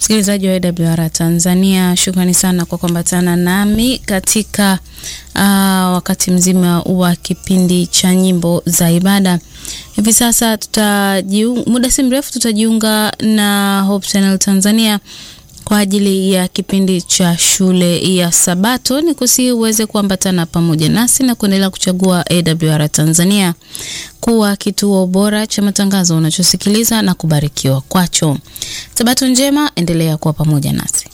Msikilizaji wa AWR Tanzania, shukrani sana kwa kuambatana nami katika uh, wakati mzima wa kipindi cha nyimbo za ibada. Hivi sasa tutajiunga, muda si mrefu tutajiunga na Hope Channel Tanzania kwa ajili ya kipindi cha shule ya Sabato. Ni kusihi uweze kuambatana pamoja nasi na kuendelea kuchagua AWR Tanzania kuwa kituo bora cha matangazo unachosikiliza na kubarikiwa kwacho. Sabato njema, endelea kuwa pamoja nasi.